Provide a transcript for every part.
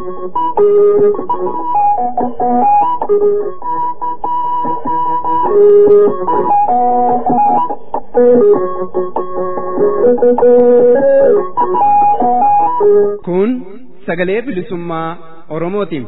Kun sagalee bilisummaa Oromootiin.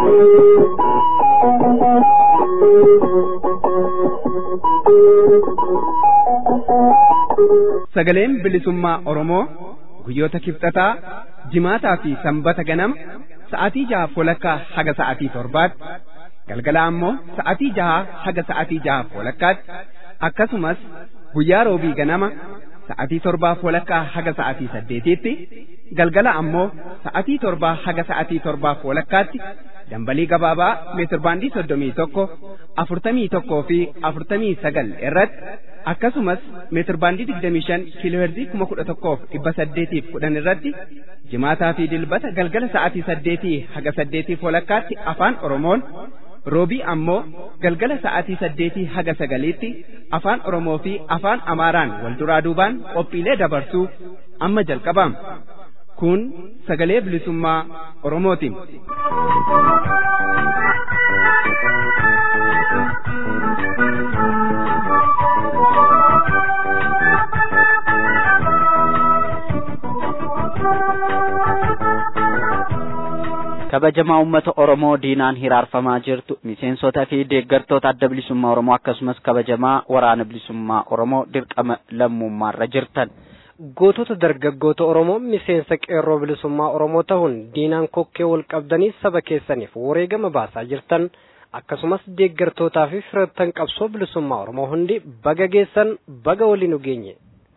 Sagaleen bilisummaa Oromoo guyyoota kibxataa jimaataa fi sanbata ganama sa'aatii jaha walakkaa haga sa'aatii torbaatti galgala ammoo sa'aatii jaha haga sa'aatii jaha walakkaatti akkasumas guyyaa roobii ganama sa'aatii torbaaf walakkaa haga sa'aatii saddeetiitti galgala ammoo sa'aatii torbaa haga sa'aatii torbaaf walakkaatti dambalii gabaabaa meetirbaandii soddomii tokko afurtamii tokkoo fi afurtamii sagal irratti akkasumas meetirbaandii digdamii shan kiilooherzii kuma kudha tokkoof dhibba saddeetiif kudhan irratti jimaataa fi dilbata galgala sa'aatii saddeetii haga saddeetiif walakkaatti afaan oromoon roobii ammoo galgala sa'aatii saddeetii haga sagaliitti afaan oromoo fi afaan amaaraan wal duraa duubaan qophiilee dabarsuu amma jalqabama kun sagalee bilisummaa oromootiin. kabajamaa uummata oromoo diinaan hiraarfamaa jirtu miseensota fi deeggartoota adda bilisummaa oromoo akkasumas kabajamaa waraana bilisummaa oromoo dirqama lammummaarra jirtan. gootota dargaggoota oromoo miseensa qeerroo bilisummaa oromoo ta'uun diinaan kokkee wal qabdanii saba keessaniif wareegama baasaa jirtan akkasumas deeggartootaa fi firoottan qabsoo bilisummaa oromoo hundi baga geessan baga waliin geenye.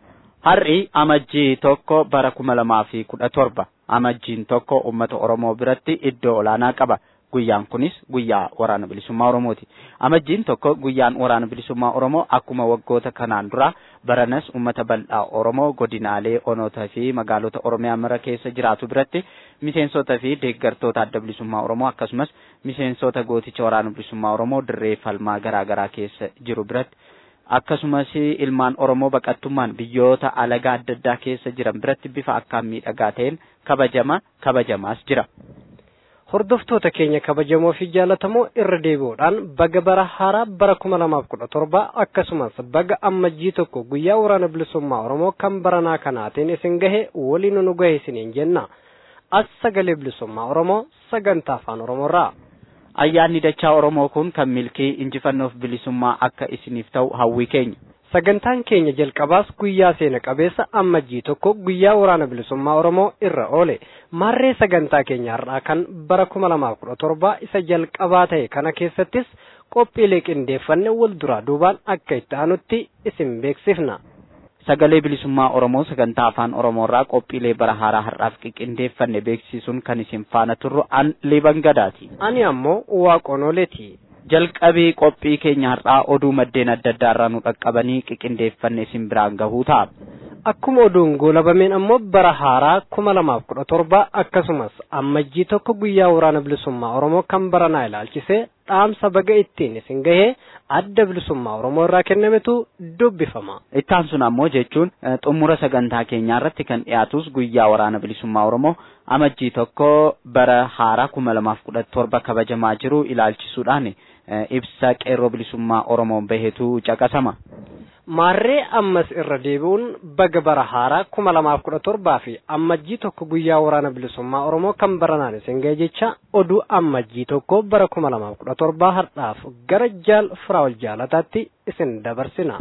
Har'i amajjii tokko bara kuma lamaa fi kudha torba amajjiin tokko uummata oromoo biratti iddoo olaanaa qaba. Guyyaan kunis guyyaa waraana bilisummaa Oromooti. Amajjiin tokko guyyaan waraana bilisummaa Oromoo akkuma waggoota kanaan dura baranas uummata bal'aa Oromoo godinaalee onootaa fi magaalota Oromiyaa mara keessa jiraatu biratti miseensota fi deeggartoota adda bilisummaa Oromoo akkasumas miseensota gooticha waraana bilisummaa Oromoo dirree falmaa garaa garaa keessa jiru biratti akkasumas ilmaan Oromoo baqattummaan biyyoota alagaa adda addaa keessa jiran biratti bifa akkaan miidhagaa ta'een kabajama kabajamaas jira. Hordoftoota keenya kabajamoo fi jaallatamoo irra deebi'uudhaan baga bara haaraa bara kuma lamaaf kudha torba akkasumas baga ammajjii tokko guyyaa waraana bilisummaa Oromoo kan baranaa kanaatiin isin gahe waliin nu gahe isiniin jenna. As sagalee bilisummaa Oromoo sagantaa afaan Oromoorraa. Ayyaanni dachaa Oromoo kun kan milkii injifannoof bilisummaa akka isiniif ta'u hawwii keenya. Sagantaan keenya jalqabaas guyyaa seena qabeessa ammajjii tokko guyyaa waraana bilisummaa Oromoo irra oole. Marree sagantaa keenya har'aa kan bara kuma lamaaf kudha torba isa jalqabaa ta'e kana keessattis qophiilee qindeeffanne wal duraa duubaan akka itti aanutti isin beeksifna. Sagalee bilisummaa Oromoo sagantaa afaan Oromoorraa qophiilee bara haaraa har'aaf qindeeffanne beeksisuun kan isin faana turru an liban gadaati. Ani ammoo waaqonooleeti. jalqabii qophii keenya har'aa oduu maddeen adda addaa irraa nu dhaqqabanii qindeeffanne isin biraan gahuu ta'a. Akkuma oduun goolabameen ammoo bara haaraa kuma lamaaf kudha torba akkasumas ammajjii tokko guyyaa waraana bilisummaa Oromoo kan baranaa ilaalchisee dhaamsa baga ittiin isin gahee adda bilisummaa Oromoo irraa kennametu dubbifama. Ittaan sun ammoo jechuun xumura sagantaa keenyaa irratti kan dhiyaatus guyyaa waraana bilisummaa Oromoo amajjii tokko bara haaraa kuma lamaaf kudha torba kabajamaa jiru ilaalchisuudhaan ibsa qeerroo bilisummaa Oromoon bahetu caqasama. Maarree ammas irra deebi'uun baga bara haaraa kuma lamaaf kudha torbaa fi ammajjii tokko guyyaa waraana bilisummaa Oromoo kan baranaan isin ga'e jecha oduu ammajjii tokko bara kuma lamaaf kudha torbaa har'aaf gara jaal firaawal jaalataatti isin dabarsina.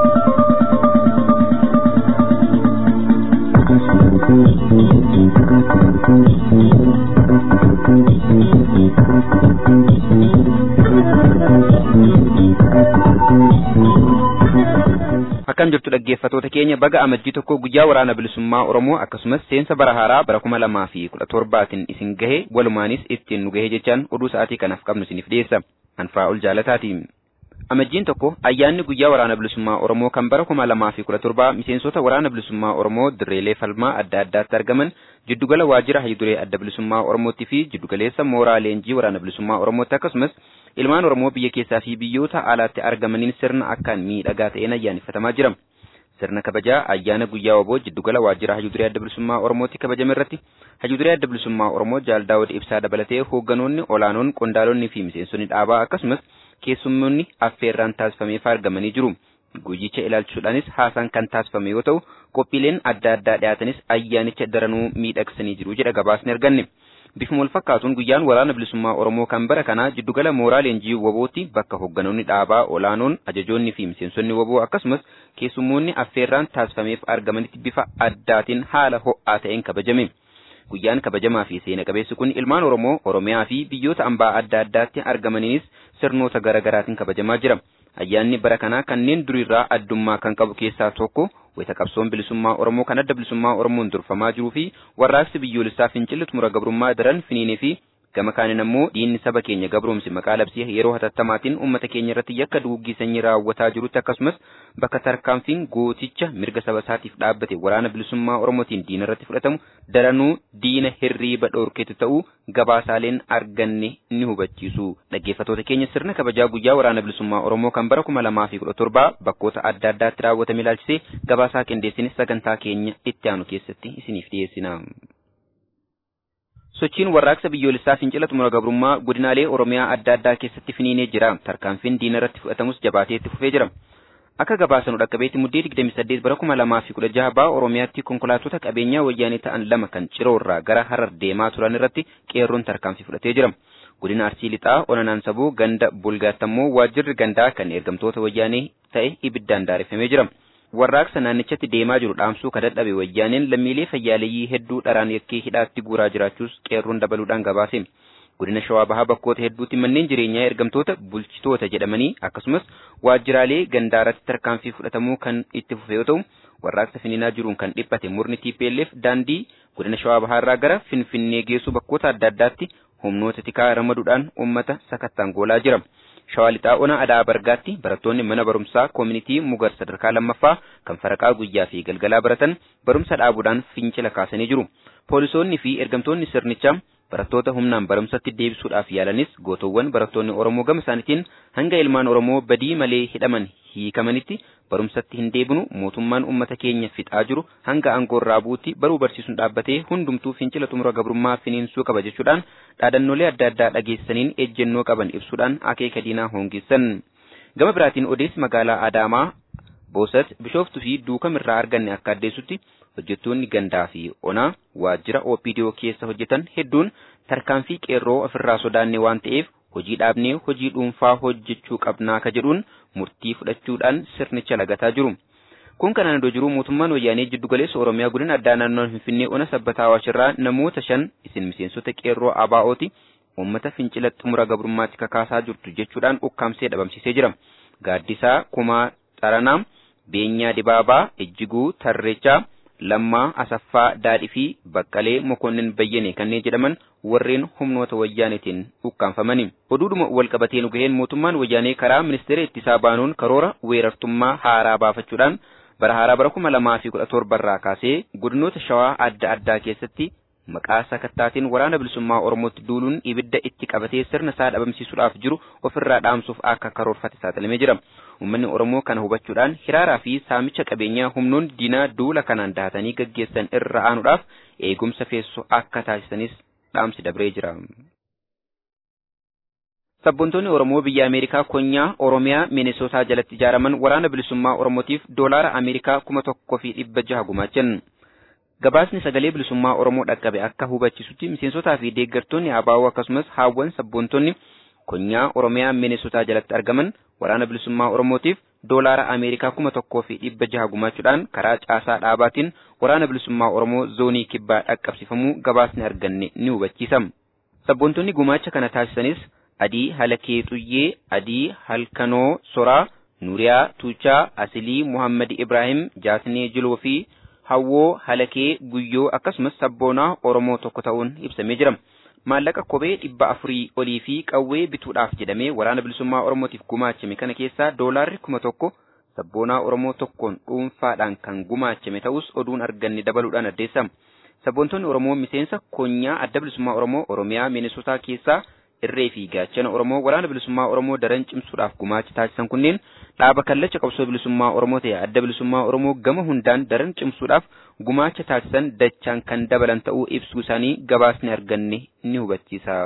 Akkam jirtu dhaggeeffatoota keenya baga amajjii tokko guyyaa waraana bilisummaa Oromoo akkasumas seensa bara haaraa bara kuma lamaa fi kudha torbaatiin isin gahe walumaanis ittiin nu gahe jechaan oduu sa'aatii kanaaf qabnu isiniif dhiyeessa. Anfaa ol jaalataati. Amajjiin tokko ayyaanni guyyaa waraana bilisummaa Oromoo kan bara kuma lamaa fi kudha torbaa miseensota waraana bilisummaa Oromoo dirreelee falmaa adda addaatti argaman jiddugala waajjira hayyuduree adda bilisummaa Oromootti fi jiddugaleessa mooraa leenjii waraana bilisummaa Oromootti akkasumas ilmaan Oromoo biyya keessaa fi biyyoota alaatti argamaniin sirna akkaan miidhagaa ta'een ayyaaneffatamaa jira. sirna kabajaa ayyaana guyyaa waboo jiddugala waajjira hayyuuduree adda bilisummaa Oromootti kabajame irratti hayyuuduree adda bilisummaa Oromoo Jaal Daawud Ibsaa dabalatee hoogganoonni olaanoon qondaalonni fi miseensonni dhaabaa akkasumas keessummoonni affeerraan taasifameef argamanii jiru. Guyyicha ilaalchuudhaanis haasaan kan taasifame yoo ta'u qophiileen adda addaa dhiyaatanis ayyaanicha daranuu miidhagsanii jiru jedha gabaasni arganne. Bifuma wal fakkaatuun guyyaan waraana bilisummaa Oromoo kan bara kanaa jiddugala mooraa leenjii wabootti bakka hoogganoonni dhaabaa olaanoon ajajoonni fi miseensonni waboo akkasumas keessummoonni affeerraan taasifameef argamanitti bifa addaatiin haala ho'aa ta'een kabajame. Guyyaan kabajamaa fi seena qabeessi kun ilmaan Oromoo, Oromiyaa fi biyyoota ambaa adda addaatti argamaniinis sirnoota garaa garaatiin kabajamaa jira. Ayyaanni bara kanaa kanneen durirraa addummaa kan qabu keessaa tokko wayita qabsoon bilisummaa Oromoo kan adda bilisummaa Oromoon durfamaa jiruu fi warraaqsi biyyoolessaa fincilli xumura gabrummaa daran finiinee fi gama kaaniin ammoo diinni saba keenya gabroomsi maqaa labsii yeroo hatattamaatiin uummata keenya irratti yakka duguggii sanyii raawwataa jirutti akkasumas bakka tarkaanfiin gooticha mirga saba isaatiif dhaabbate waraana bilisummaa Oromootiin diina irratti fudhatamu daranuu diina hirriiba dhoorkeetu ta'uu gabaasaaleen arganne ni hubachiisu. Dhaggeeffattoota keenya sirna kabajaa guyyaa waraana bilisummaa Oromoo kan bara kuma lamaa fi kudha torbaa bakkoota adda addaatti raawwatame ilaalchisee gabaasaa qindeessine sagantaa keenya itti aanu keessatti isiniif dhiyeessina. Sochiin warraaqsa biyyoolessaa fincila xumura gabrummaa godinaalee Oromiyaa adda addaa keessatti finiinee jira. Tarkaanfiin diina irratti fudhatamus jabaatee itti fufee jira. Akka gabaasanu dhaqqabeetti muddee 28 bara 2016 ba'a Oromiyaatti konkolaattota qabeenyaa wayyaanee ta'an lama kan ciroo irraa gara harar deemaa turan irratti qeerroon tarkaanfii fudhatee jira. Godina Arsii Lixaa Onanaan Sabuu ganda Bulgaattammoo waajjirri gandaa kan ergamtoota wayyaanee ta'e ibiddaan daareffamee jira. Warraaqsa naannichatti deemaa jiru dhaamsuu ka dadhabe wayyaaneen lammiilee fayyaaleeyyii hedduu dharaan yakkee hidhaatti guuraa jiraachuus qeerroon dabaluudhaan gabaase. Godina Shawaa Bahaa bakkoota hedduutti manneen jireenyaa ergamtoota bulchitoota jedhamanii akkasumas waajjiraalee gandaarratti tarkaanfii fudhatamuu kan itti fufe yoo ta'u warraaqsa finiinaa jiruun kan dhiphate murni TPLF daandii godina Shawaa Bahaa irraa gara Finfinnee geessu bakkoota adda addaatti humnoota tikaa ramaduudhaan uummata sakattaan goolaa jira. Shawaa Lixaa Ona Adaa Bargaatti barattoonni mana barumsaa koomunitii Mugar sadarkaa lammaffaa kan faraqaa guyyaa fi galgalaa baratan barumsa dhaabuudhaan fincila kaasanii jiru. Poolisoonni fi ergamtoonni sirnichaa barattoota humnaan barumsatti deebisuudhaaf yaalanis gootowwan barattoonni Oromoo gama isaaniitiin hanga ilmaan Oromoo badii malee hidhaman hiikamanitti barumsatti hin deebinu mootummaan uummata keenya fixaa jiru hanga aangoo irraa buutti baruu barsiisuun dhaabbatee hundumtuu fincila xumura gabrummaa finiinsuu qaba jechuudhaan dhaadannoolee adda addaa dhageessaniin ejjennoo qaban ibsuudhaan akeeka diinaa hoongeessan. Gama biraatiin odeessi magaalaa Adaamaa Boosat Bishooftuu fi Duukamirraa arganne akka addeessutti hojjettoonni gandaa fi onaa waajjira OPDO keessa hojjetan hedduun tarkaanfii qeerroo ofirraa sodaanne waan ta'eef hojii dhaabnee hojii dhuunfaa hojjechuu qabnaa ka jedhuun murtii fudhachuudhaan sirnicha lagataa jiru. Kun kanaan iddoo jiru mootummaan wayyaanee jiddugaleessa Oromiyaa godina addaa naannoo Finfinnee ona sabbataa Awaashirraa namoota shan isin miseensota qeerroo ABO'ti uummata fincila xumura gabrummaatti kakaasaa jirtu jechuudhaan ukkaamsee dhabamsiisee jira. Gaaddisaa Kumaa Xaranaa, Beenyaa Dibaabaa, Ejjiguu Tarreechaa, Lammaa Asaffaa Daadhii fi Baqqalee Mokonnin Bayyane kanneen jedhaman warreen humnoota wayyaaneetiin ukkaanfamani. Oduudhuma wal qabatee nu gaheen mootummaan wayyaanee karaa ministeera ittisaa baanuun karoora weerartummaa haaraa baafachuudhaan bara haaraa bara kuma lamaa fi kudha torbarraa kaasee godinoota shawaa adda addaa keessatti maqaa sakattaatiin waraana bilisummaa Oromootti duuluun ibidda itti qabatee sirna isaa dhabamsiisuudhaaf jiru ofirraa dhaamsuuf akka karoorfate saaxilamee jira. Uummanni Oromoo kana hubachuudhaan hiraaraa fi saamicha qabeenyaa humnoonni diinaa duula kanaan dahatanii gaggeessan irra aanuudhaaf eegumsa feessu akka taasisanis dhaamsi dabree jira. Sabboontoonni Oromoo biyya Ameerikaa konyaa Oromiyaa Minisootaa jalatti ijaaraman waraana bilisummaa Oromootiif doolaara Ameerikaa kuma tokkoo fi dhibba jaha gumaachan. Gabaasni sagalee bilisummaa Oromoo dhaqqabe akka hubachisutti miseensotaa fi deeggartoonni ABO akkasumas haawwan sabboontonni konyaa Oromiyaa Minisootaa jalatti argaman waraana bilisummaa Oromootiif doolaara Ameerikaa kuma tokkoo fi dhibba jaha gumaachuudhaan karaa caasaa dhaabaatiin waraana bilisummaa Oromoo zoonii kibbaa dhaqqabsifamuu gabaasni arganne ni hubachiisa. Sabboontonni gumaacha kana taasisanis Adii Halakee Xuyyee, Adii Halkanoo Soraa, Nuriyaa Tuuchaa, Asilii Muhammad Ibrahim, Jaasnee Jiloo fi Hawwoo Halakee Guyyoo akkasumas sabboonaa Oromoo tokko ta'uun ibsamee jira. Maallaqa kophee dhibba afurii olii fi qawwee bituudhaaf jedhamee waraana bilisummaa Oromootiif gumaachame kana keessaa doolaarri kuma tokko sabboonaa Oromoo tokkoon dhuunfaadhaan kan gumaachame ta'us oduun arganne dabaluudhaan addeessa. Sabboontonni Oromoo miseensa konyaa adda bilisummaa Oromoo Oromiyaa Minisootaa keessaa irree fi gaachana Oromoo waraana bilisummaa Oromoo daran cimsuudhaaf gumaacha taasisan kunneen dhaaba kallacha qabsoo bilisummaa Oromoo ta'e adda bilisummaa Oromoo gama hundaan daran cimsuudhaaf gumaacha taasisan dachaan kan dabalan ta'uu ibsuu isaanii gabaasni arganne ni hubachiisa.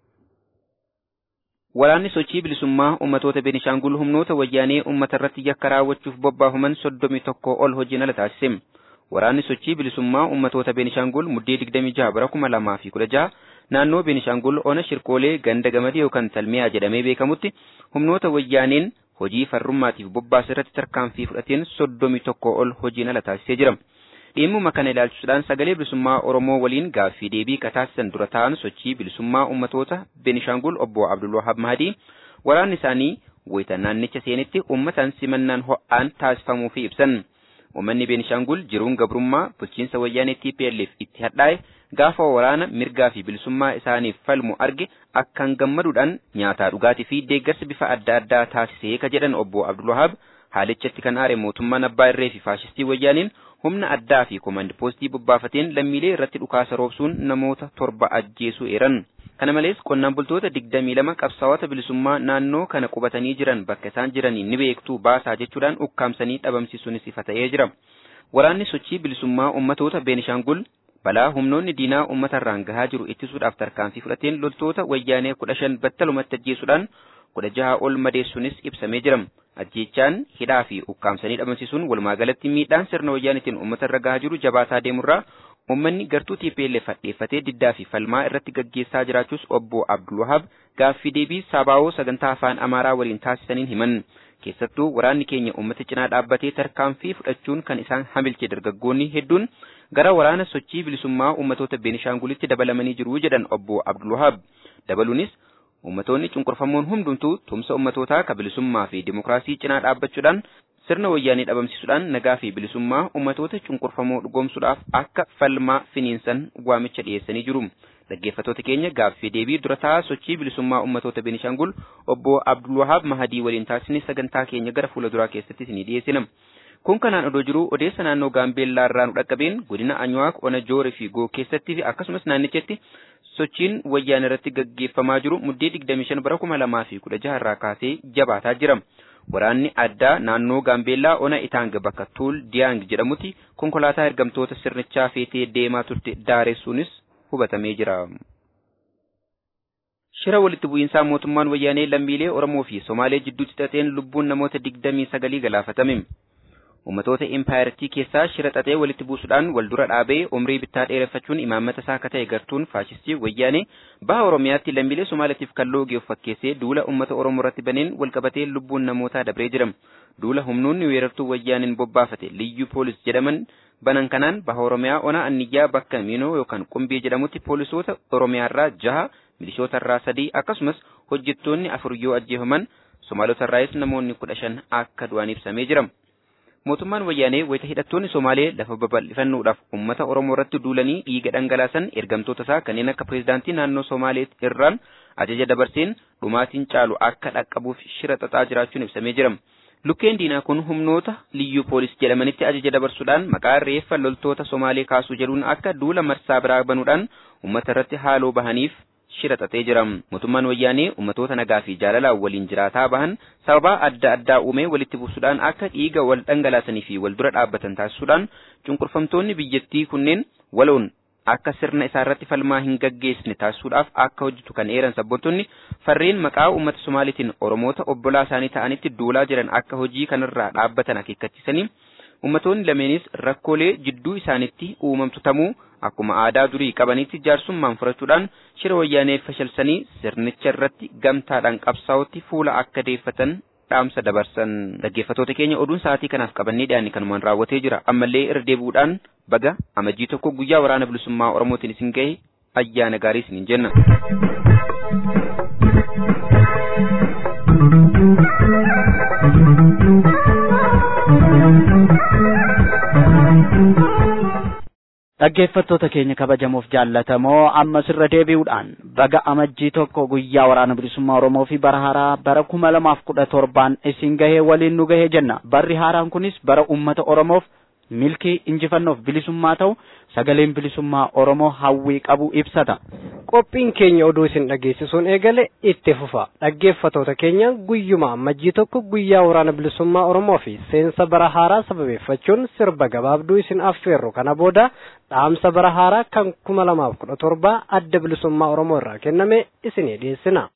Waraanni sochii bilisummaa uummatoota Beenishaangul humnoota wayyaanee uummata irratti yakka raawwachuuf bobbaafaman soddomii tokko ol hojiin ala taasise. Waraanni sochii bilisummaa uummatoota Beenishaangul muddee 26 bara 2016 naannoo Beenishaangul ona shirkoolee ganda gamadii yookaan talmiyaa jedhamee beekamutti humnoota wayyaaneen hojii farrummaatiif bobbaasa irratti tarkaanfii fudhateen soddomii tokko ol hojiin ala taasisee jira. Dhimmuma kana ilaalchisuudhaan sagalee bilisummaa Oromoo waliin gaaffii deebii kataasisan dura ta'an sochii bilisummaa uummatoota Beenishaangul obbo Abdulwahab Mahadii waraanni isaanii wayita naannicha seenitti uummataan simannaan ho'aan taasifamuufii ibsan. Uummanni Beenishaangul jiruun gabrummaa bulchiinsa wayyaanee TPLF itti hadhaa'e gaafa waraana mirgaa fi bilisummaa isaaniif falmu arge akkaan gammaduudhaan nyaataa dhugaatii fi deeggarsa bifa adda addaa taasisee ka jedhan obbo Abdulwahab haalichatti kan aare mootummaan abbaa irree fi faashistii wayyaaniin humna addaa fi komandi poostii bobbaafateen lammiilee irratti dhukaasa roobsuun namoota torba ajjeesuu eeran. Kana malees qonnaan bultoota digdamii lama qabsaa'ota bilisummaa naannoo kana qubatanii jiran bakka isaan jiranii ni beektuu baasaa jechuudhaan ukkaamsanii dhabamsiisuunis ifa ta'ee jira. Waraanni sochii bilisummaa uummatoota Beenishaangul balaa humnoonni diinaa uummatarraan gahaa jiru ittisuudhaaf tarkaanfii fudhateen loltoota wayyaanee kudha shan battalumatti ajjeesuudhaan kudha jaha ol madeessuunis ibsamee jira. Ajjeechaan hidhaa fi ukkaamsanii dhabamsiisuun walumaa galatti miidhaan sirna wayyaanitiin uummatarra gahaa jiru jabaataa deemurraa Uummanni gartuu TPLF hadheeffatee diddaa fi falmaa irratti gaggeessaa jiraachuus obbo Abdulwahab gaaffii deebii sabaawoo sagantaa afaan Amaaraa waliin taasisaniin himan. Keessattuu waraanni keenya uummata cinaa dhaabbatee tarkaanfii fudhachuun kan isaan hamilche dargaggoonni hedduun gara waraana sochii bilisummaa uummatoota Beenishaangulitti dabalamanii jiru jedhan obbo Abdulwahab. Dabaluunis ummatoonni cunqurfamoon hundumtuu tumsa ummatootaa ka bilisummaa fi dimokiraasii cinaa dhaabbachuudhaan sirna wayyaanii dhabamsiisuudhaan nagaa fi bilisummaa ummatoota cunqurfamoo dhugoomsuudhaaf akka falmaa finiinsan waamicha dhiyeessanii jiru. Dhaggeeffattoota keenya gaaffii deebii dura taa'aa sochii bilisummaa ummatoota Beenishaangul obbo Abdulwahaab Mahadii waliin taasisne sagantaa keenya gara fuula duraa keessatti isinii dhiyeessina. Kun kanaan odoo jiru odeessa naannoo Gaambeellaa irraa nu dhaqqabeen godina Anyuwaaq, Ona Joore fi Goo keessatti fi akkasumas naannichatti sochiin wayyaan irratti gaggeeffamaa jiru muddee 25 bara 2016 irraa kaasee jabaataa jira. Waraanni addaa naannoo Gaambeellaa Ona Itaang bakka Tuul Diyaang jedhamutti konkolaataa ergamtoota sirnichaa feetee deemaa turte daaressuunis hubatamee jira. Shira walitti bu'iinsaa mootummaan wayyaanee lammiilee Oromoo fi Somaalee jidduutti xaxeen lubbuun namoota 29 galaafatame. Uummatoota impaayirtii keessaa shira xaxee walitti buusuudhaan wal dura dhaabee umrii bittaa dheereffachuun imaammata isaa akka ta'e gartuun faashistii wayyaanee baha Oromiyaatti lammiilee Somaaliitiif kalloo geef fakkeessee duula uummata Oromoo irratti baneen walqabatee lubbuun namootaa dabree jira. Duula humnoonni weerartuu wayyaaniin bobbaafate liyyuu poolis jedhaman banan kanaan baha Oromiyaa ona anniyyaa bakka Miinoo yookaan Qumbii jedhamutti poolisoota Oromiyaarraa jaha milishootarraa sadii akkasumas hojjettoonni afur yoo ajjeefaman Somaalotarraayis namoonni kudha shan akka du'an ibsamee jira. Mootummaan wayyaanee wayita hidhattoonni Somaalee lafa babal'ifannuudhaaf uummata Oromoo irratti duulanii dhiiga dhangalaasan ergamtoota isaa kanneen akka pireezidaantii naannoo Somaalee irraan ajaja dabarseen dhumaatiin caalu akka dhaqqabuuf shira xaxaa jiraachuun ibsamee jira. Lukkeen diinaa kun humnoota liyyuu poolis jedhamanitti ajaja dabarsuudhaan maqaa reeffa loltoota Somaalee kaasuu jedhuun akka duula marsaa biraa banuudhaan uummata irratti haaloo bahaniif shira xaxee jira. Mootummaan wayyaanee uummatoota nagaa fi jaalalaan waliin jiraataa bahan sababa adda addaa uumee walitti buusuudhaan akka dhiiga wal dhangalaasanii fi wal dura dhaabbatan taasisuudhaan cunqurfamtoonni biyyattii kunneen waloon akka sirna isaa irratti falmaa hin gaggeessine taasisuudhaaf akka hojjetu kan eeran sabboontonni farreen maqaa uummata Somaaliitiin Oromoota obbolaa isaanii ta'anitti duulaa jiran akka hojii kanarraa dhaabbatan akeekkachiisanii ummatoonni lameenis rakkoolee jidduu isaanitti uumamtu tamuu akkuma aadaa durii qabanitti jaarsummaan furachuudhaan shira wayyaanee fashalsanii sirnicha irratti gamtaadhaan qabsaa'utti fuula akka deeffatan dhaamsa dabarsan dhaggeeffatoota keenya oduun sa'aatii kanaaf qabannee dhiyaanne kanumaan raawwatee jira ammallee irra deebi'uudhaan baga amajjii tokko guyyaa waraana bilisummaa oromootiin isin gahe ayyaana gaarii isiniin jenna. Dhaggeeffattoota keenya kabajamoof jaallatamoo ammas irra deebi'uudhaan baga amajjii tokko guyyaa waraana bilisummaa Oromoo fi bara haaraa bara kuma lamaaf kudha torbaan isin gahee waliin nu gahee jenna. Barri haaraan kunis bara uummata Oromoof milkii injifannoof bilisummaa ta'u sagaleen bilisummaa oromoo hawwii qabu ibsata. qophiin keenya oduu isin dhageessisuun eegale itti fufa dhaggeeffatoota keenya guyyuma ammajjii tokko guyyaa waraana bilisummaa oromoo fi seensa bara haaraa sababeeffachuun sirba gabaabduu isin affeerru kana booda dhaamsa bara haaraa kan kuma lamaaf kudha torba adda bilisummaa oromoo irraa kenname isinii dhiyeessina.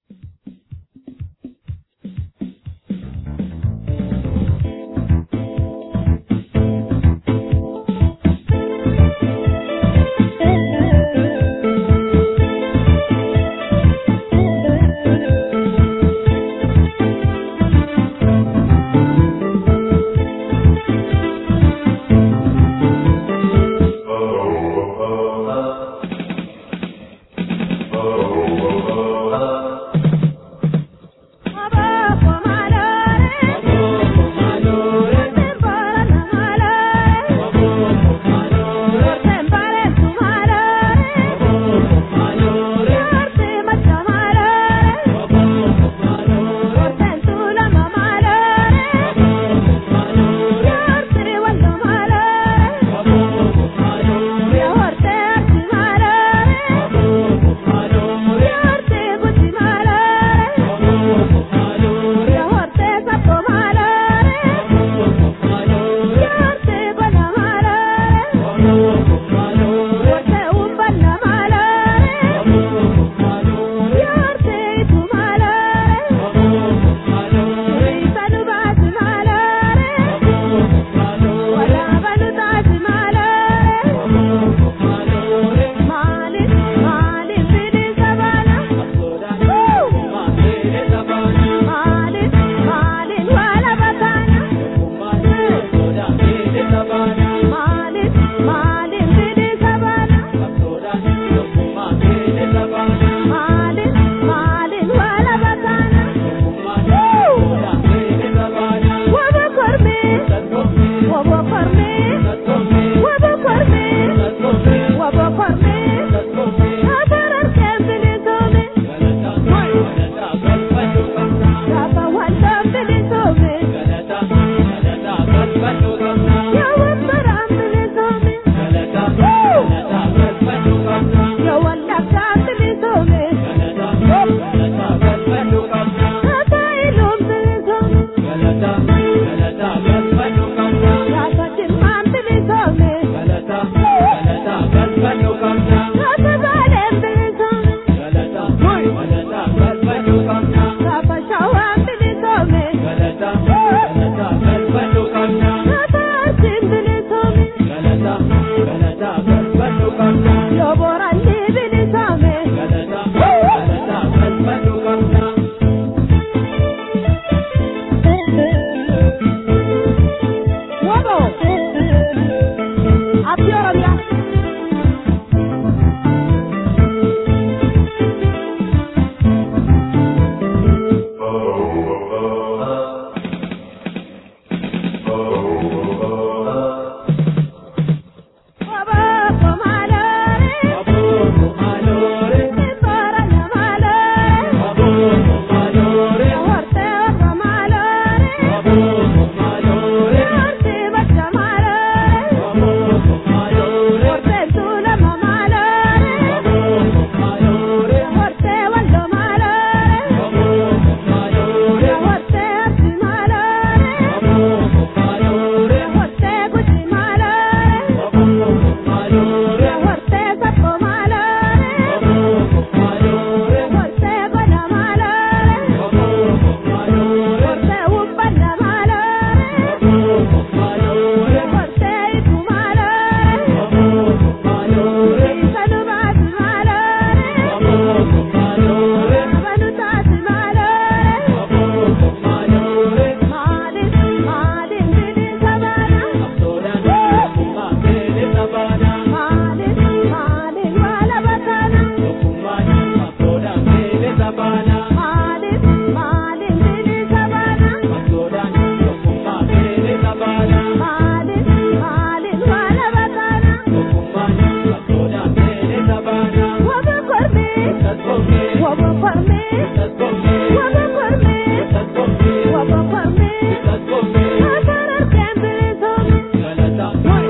Why?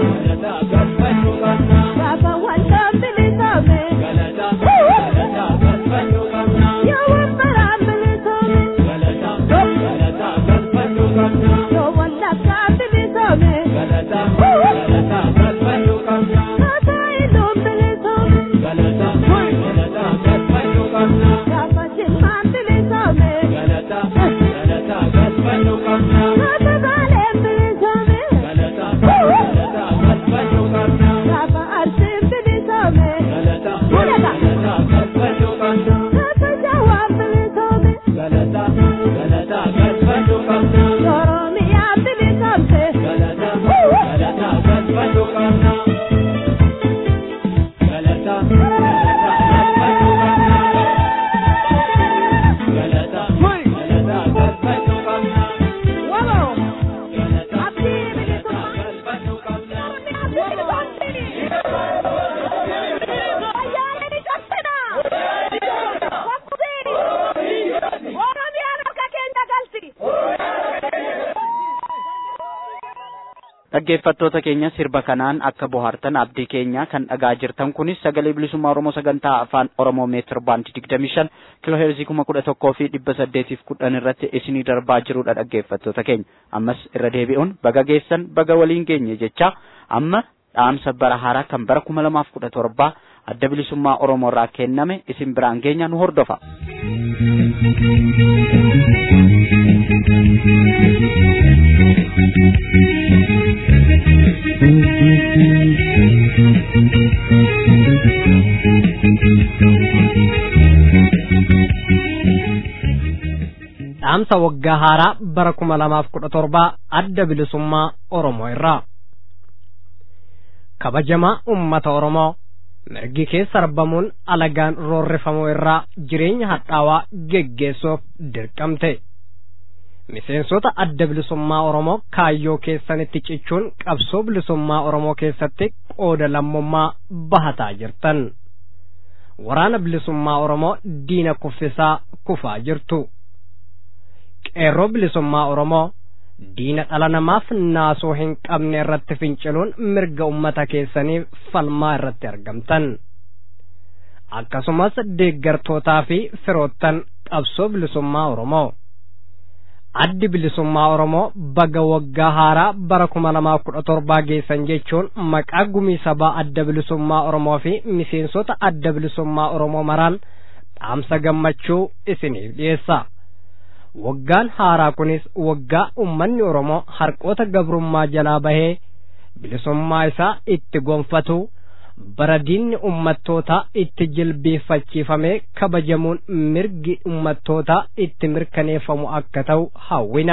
dhaggeeffattoota keenya sirba kanaan akka bohaartan abdii keenya kan dhagaa jirtan kunis sagalee bilisummaa oromoo sagantaa afaan oromoo meetir baandii digdamii shan kiloo heerzii kuma kudha tokkoo fi dhibba saddeetiif kudhan irratti isinii darbaa jirudha dhaggeeffattoota keenya ammas irra deebi'uun baga geessan baga waliin geenye jecha amma dhaamsa bara haaraa kan bara kuma lamaaf kudha torbaa adda bilisummaa oromoo irraa kenname isin biraan geenya nu hordofa. dhaamsa waggaa haaraa bara kuma lamaaf kudha torbaa adda bilisummaa oromoo irraa kabajamaa ummata oromoo mirgi keessa arbamuun alagaan roorrifamuu irraa jireenya hadhaawaa geggeessuuf dirqamte miseensota adda bilisummaa oromoo kaayyoo keessanitti cichuun qabsoo bilisummaa oromoo keessatti qooda lammummaa bahataa jirtan waraana bilisummaa oromoo diina kuffisaa kufaa jirtu qeerroo bilisummaa oromoo diina dhala namaaf naasoo hin qabne irratti finciluun mirga ummata keessanii falmaa irratti argamtan akkasumas deeggartootaa fi firoottan qabsoo bilisummaa oromoo addi bilisummaa oromoo baga waggaa haaraa bara kuma lamaa kudha torbaa geessan jechuun maqaa gumii sabaa adda bilisummaa oromoo fi miseensota adda bilisummaa oromoo maraan dhaamsa gammachuu isiniif dhiyeessa. waggaan haaraa kunis waggaa ummanni oromoo harqoota gabrummaa jalaa bahee bilisummaa isaa itti gonfatu bara diinni ummattootaa itti jilbeeffachiifamee kabajamuun mirgi ummattootaa itti mirkaneeffamu akka ta'u hawwina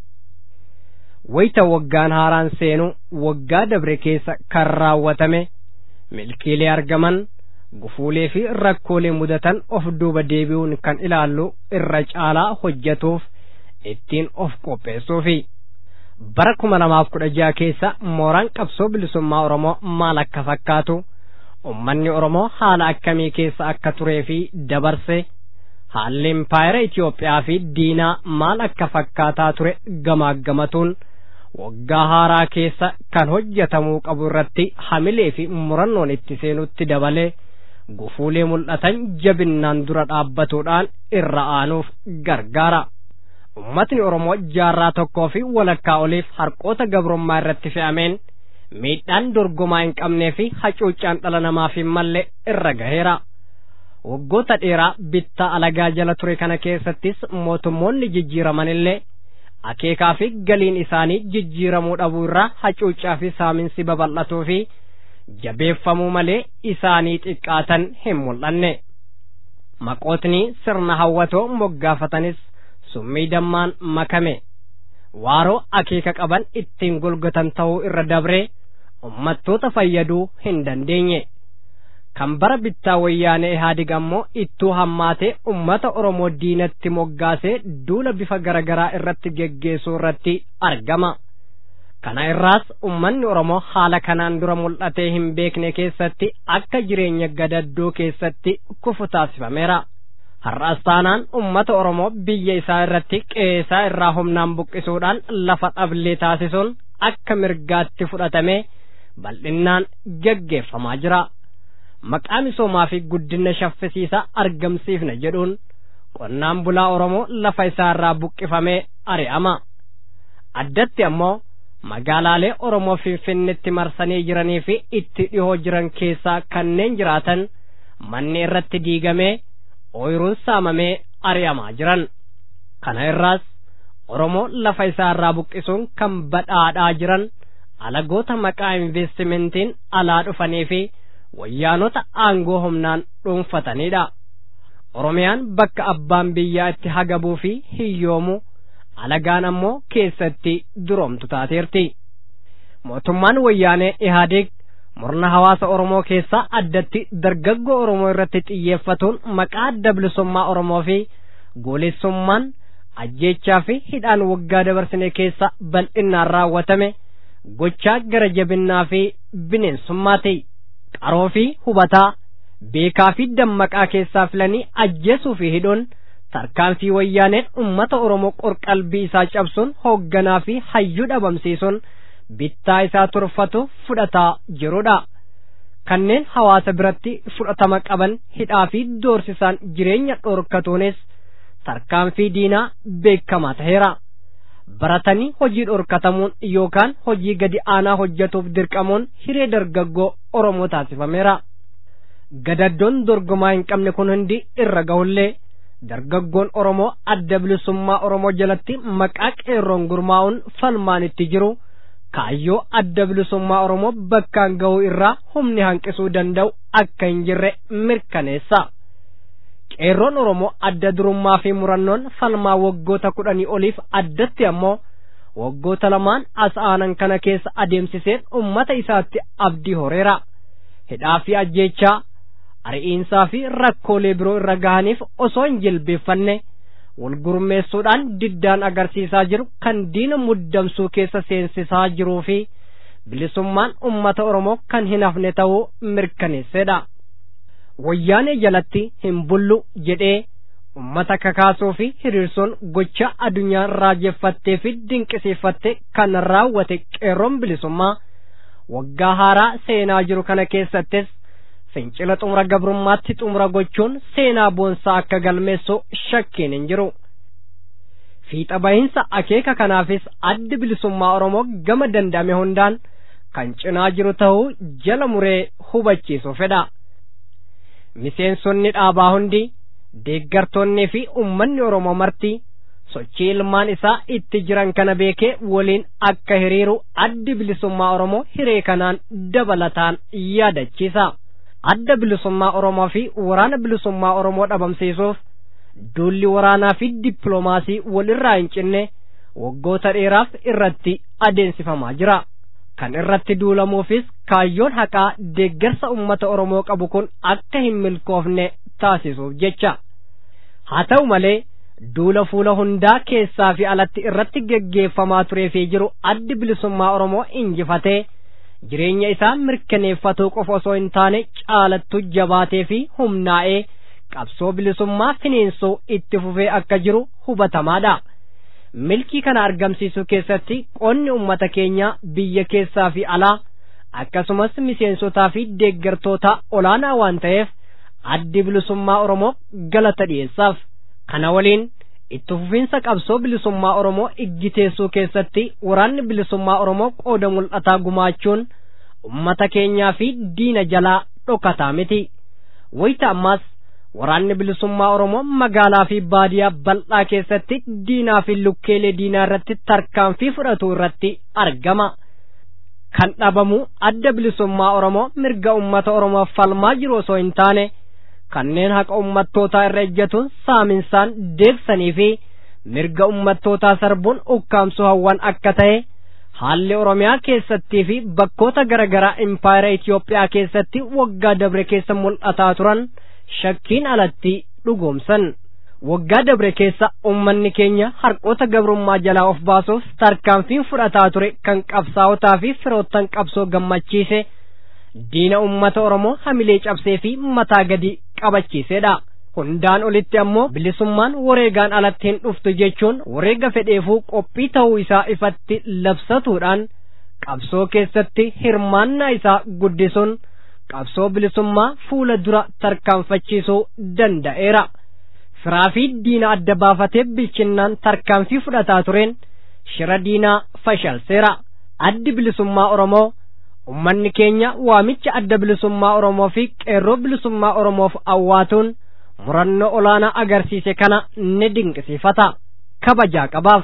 wayita waggaan haaraan seenu waggaa dabre keessa kan raawwatame milkiilee argaman gufuulee fi rakkoolee mudatan of duuba deebi'uun kan ilaallu irra caalaa hojjetuuf ittiin of qopheessuufi bara kuma lamaaf kudha jaha keessa mooraan qabsoo bilisummaa oromoo maal akka fakkaatu ummanni oromoo haala akkamii keessa akka turee fi dabarse haalli impaayera Itoophiyaa fi diinaa maal akka fakkaataa ture gamaagamatuun waggaa haaraa keessa kan hojjetamuu qabu irratti hamilee fi murannoon itti seenutti dabalee gufuulee mul'atan jabinnaan dura dhaabbatuudhaan irra aanuuf gargaara. Ummatni Oromoo jaarraa tokkoo fi walakkaa oliif harqoota gabrummaa irratti fe'ameen miidhaan dorgomaa hin qabnee fi hacuuccaan dhala namaaf hin malle irra gaheera. Waggoota dheeraa bittaa alagaa jala ture kana keessattis mootummoonni jijjiiramanillee akeekaa fi galiin isaanii jijjiiramuu dhabuu irraa hacuuccaa fi saaminsi babal'atuu fi jabeeffamuu malee isaanii xiqqaatan hin mul'anne maqootni sirna hawwatoo moggaafatanis summii dammaan makame waaroo akeeka qaban ittiin golgatan ta'uu irra dabree ummattoota fayyaduu hin dandeenye kan bara bittaa wayyaanee ihaadig ammoo ittuu hammaatee ummata oromoo diinatti moggaasee duula bifa garagaraa irratti geggeessuu irratti argama kana irraas ummanni oromoo haala kanaan dura mul'atee hin beekne keessatti akka jireenya gadaddoo keessatti kufu taasifameera har'as taanaan ummata oromoo biyya isaa irratti qeesaa irraa humnaan buqqisuudhaan lafa dhablee taasisuun akka mirgaatti fudhatamee bal'innaan geggeeffamaa jira maqaa misoomaa fi guddina shaffisiisaa argamsiifna jedhuun qonnaan bulaa oromoo lafa isaa irraa buqqifamee ari'ama addatti ammoo magaalaalee oromoo finfinnetti marsanii jiranii fi itti dhihoo jiran keessaa kanneen jiraatan manni irratti diigamee ooyiruun saamamee ari'amaa jiran kana irraas oromoo lafa isaa irraa buqqisuun kan badhaadhaa jiran alagoota maqaa investimentiin alaa dhufanii fi wayyaanota aangoo humnaan dhuunfatanidha oromiyaan bakka abbaan biyyaa itti hagabuu fi hiyyoomu alagaan ammoo keessatti duroomtu taateerti mootummaan wayyaanee ihaadeeg murna hawaasa oromoo keessaa addatti dargaggoo oromoo irratti xiyyeeffatuun maqaa adda bilisummaa oromoo fi goolessummaan ajjeechaa fi hidhaan waggaa dabarsine keessa bal'innaan raawwatame gochaa gara jabinnaa fi bineensummaati qaroo fi hubataa beekaa fi dammaqaa keessaa filanii ajjeesuu fi hidhuun tarkaanfii wayyaaneen ummata oromoo qorqalbii isaa cabsuun hoogganaa fi hayyuu dhabamsiisuun bittaa isaa turfatu fudhataa jirudha. Kanneen hawaasa biratti fudhatama qaban hidhaa fi doorsisaan jireenya dhorkatuunis tarkaanfii diinaa beekamaa ta'eera. Baratanii hojii dhorkatamuun yookaan hojii gadi aanaa hojjetuuf dirqamuun hiree dargaggoo Oromoo taasifameera. Gadaddoon dorgomaa hin qabne kun hundi irra gahullee dargaggoon Oromoo adda bilisummaa Oromoo jalatti maqaa qeerroon gurmaa'uun falmaan itti jiru kaayyoo adda bilisummaa Oromoo bakkaan gahuu irraa humni hanqisuu danda'u akka hin jirre mirkaneessa. Qeerroon Oromoo adda durummaa fi murannoon falmaa waggoota kudhanii oliif addatti ammoo waggoota lamaan as aanan kana keessa adeemsiseen ummata isaatti abdii horeera. Hidhaa fi ajjeechaa ari'iinsaa fi rakkoolee biroo irra gahaniif osoo hin jilbeeffanne wal gurmeessuudhaan diddaan agarsiisaa jiru kan diina muddamsuu keessa seensisaa jiruu fi bilisummaan ummata Oromoo kan hin hafne ta'uu mirkaneessedha. Wayyaanee jalatti hin bullu jedhee ummata kakaasuu fi hiriirsuun gocha addunyaan raajeffattee fi dinqisiifatte kan raawwate qeerroon bilisummaa waggaa haaraa seenaa jiru kana keessattis fincila xumura gabrummaatti xumura gochuun seenaa boonsaa akka galmeessu shakkiin hin jiru. Fiixa bahinsa akeeka kanaafis addi bilisummaa Oromoo gama danda'ame hundaan kan cinaa jiru ta'uu jala muree hubachiisuu fedha. Miseensonni dhaabaa hundi deeggartoonnii fi uummanni Oromoo marti sochii ilmaan isaa itti jiran kana beekee waliin akka hiriiru addi bilisummaa Oromoo hiree kanaan dabalataan yaadachiisa. adda bilisummaa Oromoo fi waraana bilisummaa Oromoo dhabamsiisuuf duulli waraanaa fi dippiloomaasii walirraa hin cinne waggoota dheeraaf irratti adeemsifamaa jira. Kan irratti duulamuufis kaayyoon haqaa deeggarsa uummata Oromoo qabu kun akka hin milkoofne taasisuuf jecha. Haa ta'u malee duula fuula hundaa keessaa fi alatti irratti geggeeffamaa turee fi jiru addi bilisummaa Oromoo injifatee jireenya isaa mirkaneeffatuu qofa osoo hin taane caalattu jabaatee fi humnaa'ee qabsoo bilisummaa finiinsuu itti fufee akka jiru hubatamaadha. Milkii kana argamsiisuu keessatti qonni uummata keenya biyya keessaa fi alaa akkasumas miseensotaa fi deeggartoota olaanaa waan ta'eef addi bilisummaa Oromoo galata dhiyeessaaf. Kana waliin itti fufiinsa qabsoo bilisummaa Oromoo iggiteessuu keessatti waraanni bilisummaa Oromoo qooda mul'ataa gumaachuun ummata keenyaa fi diina jalaa dhokataa miti. Wayita ammaas waraanni bilisummaa Oromoo magaalaa fi baadiyaa bal'aa keessatti diinaa fi lukkeelee diinaa irratti tarkaanfii fudhatu irratti argama. Kan dhabamu adda bilisummaa Oromoo mirga ummata Oromoof falmaa jiru osoo hin taane kanneen haqa ummattootaa irra ejjatuun saaminsaan deebsanii fi mirga ummattootaa sarbuun ukkaamsuu hawwan akka ta'e haalli Oromiyaa keessattii fi bakkoota garaagaraa impaayera Itoophiyaa keessatti waggaa dabre keessa mul'ataa turan shakkiin alatti dhugoomsan. Waggaa dabre keessa uummanni keenya harqoota gabrummaa jalaa of baasuuf tarkaanfiin fudhataa ture kan qabsaa'otaa fi firoottan qabsoo gammachiise diina uummata Oromoo hamilee cabsee fi mataa gadi qabachiisedha. Hundaan olitti ammoo bilisummaan wareegaan alatti hin dhuftu jechuun wareega fedheefuu qophii ta'uu isaa ifatti labsatuudhaan qabsoo keessatti hirmaannaa isaa guddisuun qabsoo bilisummaa fuula dura tarkaanfachiisuu danda'eera. Firaa fi diina adda baafatee bilchinnaan tarkaanfii fudhataa tureen shira diinaa fashalseera. Addi bilisummaa Oromoo ummanni keenya waamicha adda bilisummaa Oromoo fi qeerroo bilisummaa Oromoof awwaatuun murannoo olaanaa agarsiise kana ni dinqisiifata kabajaa qabaaf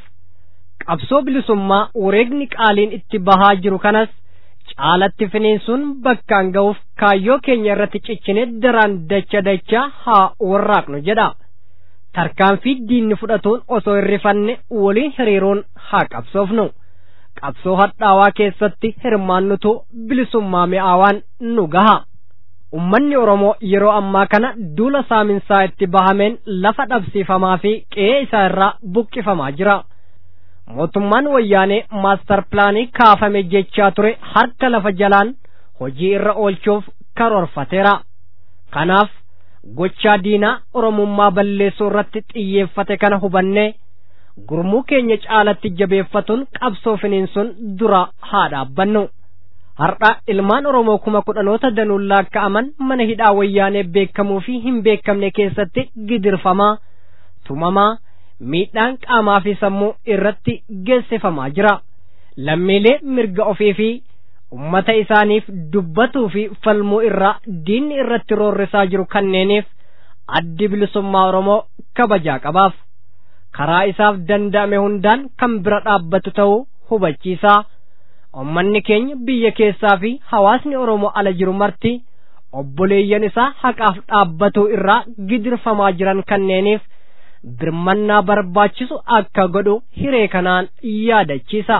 qabsoo bilisummaa wareegni qaaliin itti bahaa jiru kanas caalatti finiinsuun bakkaan ga'uuf kaayyoo keenya irratti cichine daraan dacha dacha haa warraaqnu jedha tarkaanfii diinni fudhatuun osoo hin rifanne waliin hiriiruun haa qabsoofnu qabsoo hadhaawaa keessatti hirmaannutu bilisummaa mi'aawaan nu gaha ummanni oromoo yeroo ammaa kana duula saaminsaa itti bahameen lafa dhabsiifamaa fi qe'ee isaa irraa buqqifamaa jira mootummaan wayyaanee maastar pilaanii kaafame jechaa ture harka lafa jalaan hojii irra oolchuuf karoorfateera kanaaf gochaa diinaa oromummaa balleessuu irratti xiyyeeffate kana hubannee gurmuu keenya caalatti jabeeffatuun qabsoo finiinsuun dura haa dhaabbannu har'a ilmaan oromoo kuma kudhanoota danuun laakka'aman mana hidhaa wayyaanee beekamuu fi hin beekamne keessatti gidirfamaa tumamaa miidhaan qaamaa fi sammuu irratti geessifamaa jira lammiilee mirga ofii fi ummata isaaniif dubbatuu fi falmuu irraa diinni irratti roorrisaa jiru kanneeniif addi bilisummaa oromoo kabajaa qabaaf karaa isaaf danda'ame hundaan kan bira dhaabbatu ta'uu hubachiisaa ummanni keenya biyya keessaa fi hawaasni oromoo ala jiru marti obboleeyyan isaa haqaaf dhaabbatuu irraa gidirfamaa jiran kanneeniif birmannaa barbaachisu akka godhu hiree kanaan yaadachiisa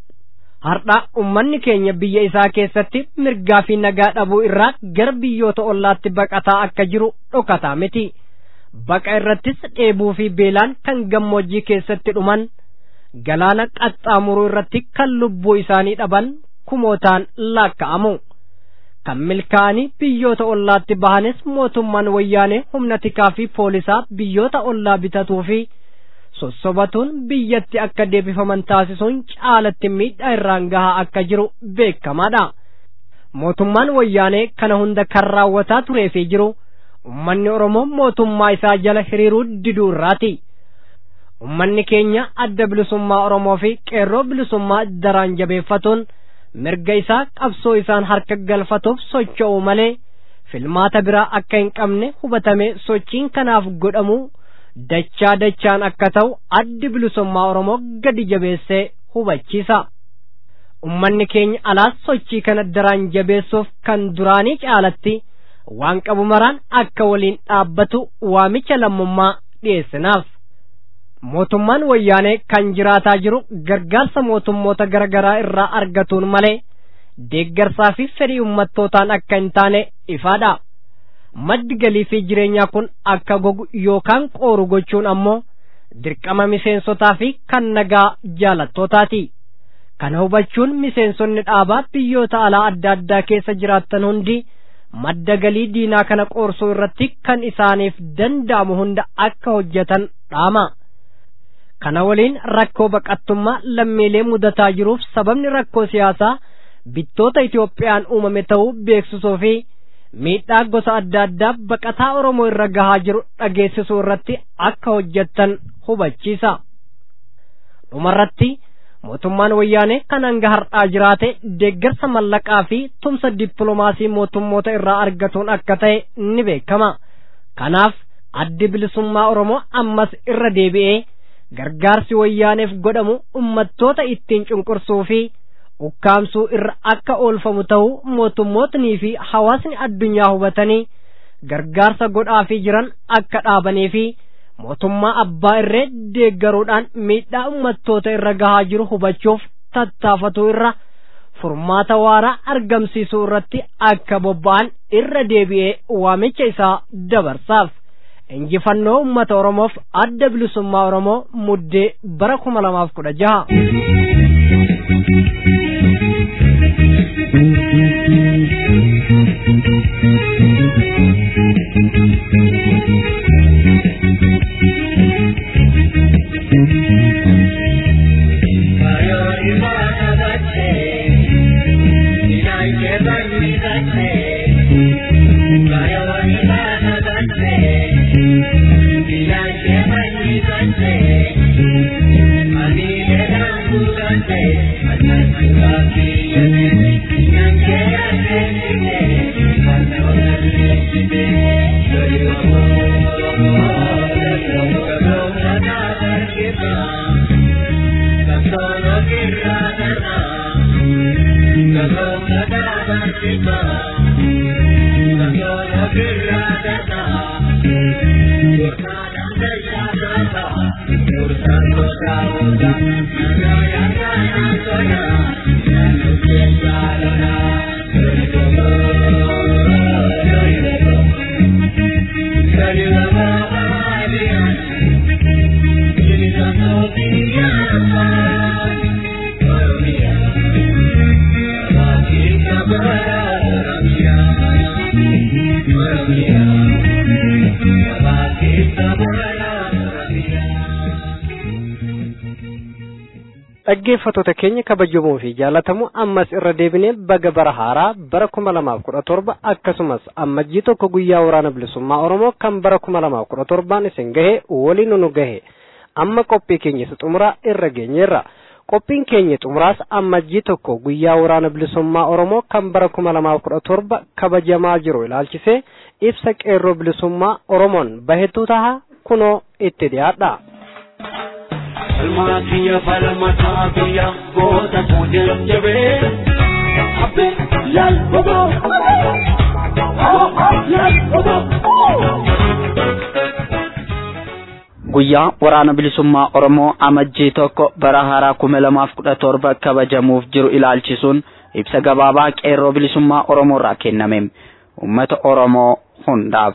har'a ummanni keenya biyya isaa keessatti mirgaa fi nagaa dhabuu irraa gara biyyoota ollaatti baqataa akka jiru dhokataa miti baqa irrattis dheebuu fi beelaan kan gammoojjii keessatti dhuman galaana qaxxaamuruu irratti kan lubbuu isaanii dhaban kumootaan laakka'amu kan milkaa'anii biyyoota ollaatti bahanis mootummaan wayyaanee humna tikaa fi poolisaa biyyoota ollaa bitatuu fi sossobatuun biyyatti akka deebifaman taasisuun caalatti miidhaa irraan gahaa akka jiru beekamaadha mootummaan wayyaanee kana hunda kan raawwataa turee fi jiru ummanni oromoo mootummaa isaa jala hiriiruu diduu irraati ummanni keenya adda bilisummaa oromoo fi qeerroo bilisummaa daraan jabeeffatuun mirga isaa qabsoo isaan harka galfatuuf socho'u malee filmaata biraa akka hin qabne hubatame sochiin kanaaf godhamu dachaa dachaan akka ta'u addi bilisummaa oromoo gadi jabeessee hubachiisa ummanni keenya alaas sochii kana daraan jabeessuuf kan duraanii caalatti waan qabu maraan akka waliin dhaabbatu waamicha lammummaa dhiyeessinaaf mootummaan wayyaanee kan jiraataa jiru gargaarsa mootummoota garaagaraa irraa argatuun malee deeggarsaa fi fedhii ummattootaan akka hin taane ifaadha maddi galii fi jireenyaa kun akka gogu yookaan qooru gochuun ammoo dirqama miseensotaa fi kan nagaa jaalattootaati kana hubachuun miseensonni dhaabaa biyyoota alaa adda addaa keessa jiraattan hundi madda galii diinaa kana qoorsuu irratti kan isaaniif danda'amu hunda akka hojjetan dhaama kana waliin rakkoo baqattummaa lammiilee mudataa jiruuf sababni rakkoo siyaasaa bittoota Itoophiyaan uumame ta'uu beeksisuu fi miidhaa gosa adda addaa baqataa Oromoo irra gahaa jiru dhageessisuu irratti akka hojjettan hubachiisa. Dhumarratti mootummaan wayyaanee kan hanga har'aa jiraate deeggarsa mallaqaa fi tumsa dippiloomaasii mootummoota irraa argatuun akka ta'e ni beekama. Kanaaf addi bilisummaa Oromoo ammas irra deebi'ee gargaarsi wayyaaneef godhamu ummattoota ittiin cunqursuu fi ukkaamsuu irra akka oolfamu ta'uu mootummootnii fi hawaasni addunyaa hubatanii gargaarsa godhaafii jiran akka dhaabanii fi mootummaa abbaa irree deeggaruudhaan miidhaa ummattoota irra gahaa jiru hubachuuf tattaafatuu irra furmaata waaraa argamsiisuu irratti akka bobba'an irra deebi'ee waamicha isaa dabarsaaf. injifannoo ummata oromoof adda bilisummaa oromoo muddee bara kuma lamaaf kudha jaha dhaggeeffattoota keenya kabajamoo fi jaalatamoo ammas irra deebinee baga bara haaraa bara kuma lamaaf kudha torba akkasumas ammajjii tokko guyyaa waraana bilisummaa oromoo kan bara kuma lamaaf kudha torbaan isin gahe waliin nu gahe amma qophii keenya isa xumuraa irra geenyeerra qophiin keenya xumuraas ammajjii tokko guyyaa waraana bilisummaa oromoo kan bara kuma lamaaf kudha torba kabajamaa jiru ilaalchisee ibsa qeerroo bilisummaa oromoon bahetu taha kunoo itti dhiyaadha. Falmaatiya falmataa biyya goota fuudhee jabee abbe laal boboo laal boboo. Guyyaa waraana bilisummaa Oromoo amajjii tokko bara haaraa kuma lamaaf kudha torba kabajamuuf jiru ilaalchisuun ibsa gabaabaa qeerroo bilisummaa Oromoo irraa kenname uummata Oromoo hundaaf.